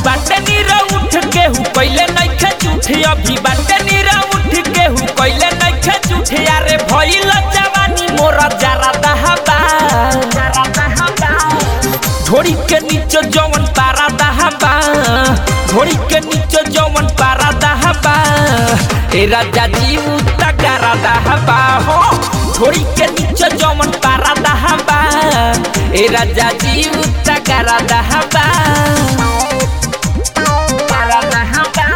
बाटे नीरा उठ के हु पहले नइखे झूठे अभी बाटे नीरा उठ के हु पहले नइखे झूठे अरे भइल जवानी मोरा जरा दहबा घोड़ी के नीचे जवन पारा दहबा घोड़ी के नीचे जवन पारा दहबा ए राजा जी उतगारा दहबा हो घोड़ी के नीचे जवन पारा दहबा ए राजा जी उतगारा दहबा पारा दहबा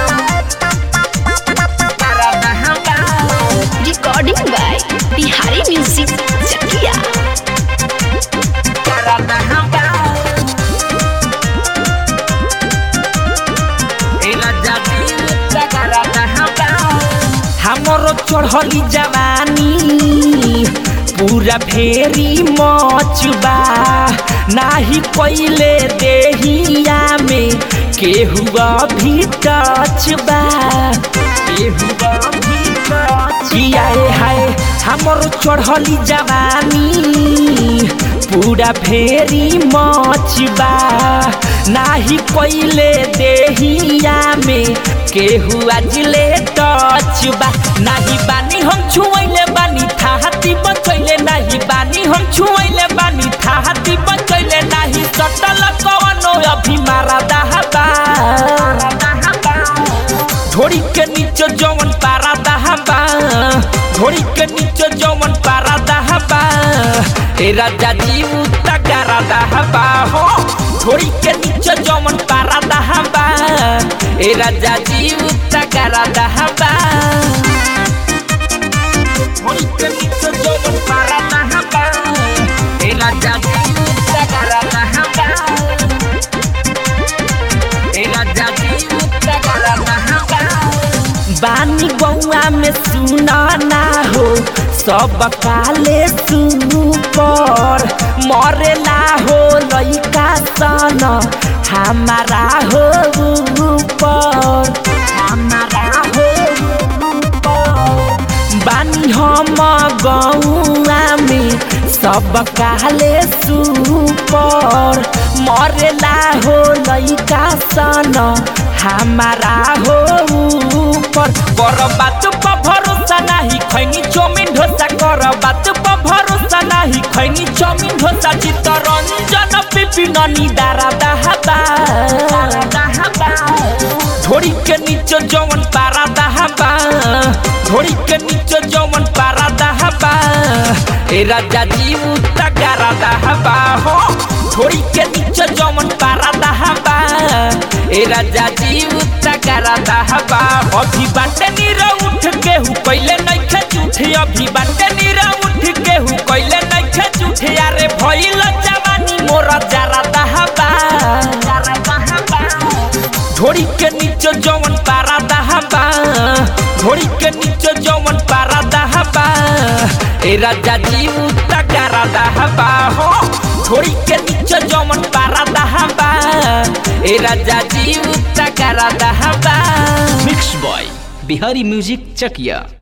पारा दहबा Recording by Bihari Music Chakia. पारा दहबा ए राजा जी उतगारा दहबा हमरो चढ़ली जवानी पूरा फेरी मचबा नाही पहिले देहिया में केहुआ भी टचबा केहुआ भी टचिया हाय हमरो चढ़ली जवानी पूरा फेरी मचबा नाही पहिले देहिया में केहू अजले टचबा नाही बानी हम छुएले बानी थाहती बचैले नाही बानी हम छुएले बानी थाहती बचैले नाही सटल कवनो अभी मारा दहबा घोड़ी के नीचे जवन पारा दहबा घोड़ी के नीचे जवन पारा दहबा ए राजा जी उतगारा दहबा हो घोड़ी के नीचे जवन पारा दहबा ए राजा जी उतगारा दहबा घोड़ी के नीचे जवन पारा दहबा ए राजा जी उतगारा दहबा ए राजा जी उतगारा दहबा बानी गौआ में सुना ना हो सब काले सुनु पर मरेला हो लइका सन हमारा हो ऊपर हमारा हो ऊपर बानी हम गौआ में सब काले सुपर मरेला हो लइका सन हमारा हो ऊपर कर बात पर भरोसा नाही खैनी चौमिन ढोसा कर बात पर भरोसा नाही खैनी चौमिन ढोसा चित्तरंजन पिपिन निदारा दहबा घोड़ी के नीचे जवन पारा दहबा घोड़ी के नीचे जवन पारा दहबा ए राजा जी उतगारा दहबा हो घोड़ी के नीचे जवन पारा दहबा ए राजा जी उतगारा दहबा अभी बाटे नीरा उठ के हु पहले नइखे झूठे अभी बाटे नीरा उठ के हु पहले नइखे झूठे अरे भइल जवानी मोरा जरा दहबा जरा दहबा घोड़ी के नीचे जवन पारा दहबा घोड़ी के नीचे जवन पारा दहबा ए राजा जी उतगारा दहबा हो घोड़ी के नीचे जवन पारा दहबा ए राजा जी उतगारा दहबा मिक्स बॉय बिहारी म्यूजिक चकिया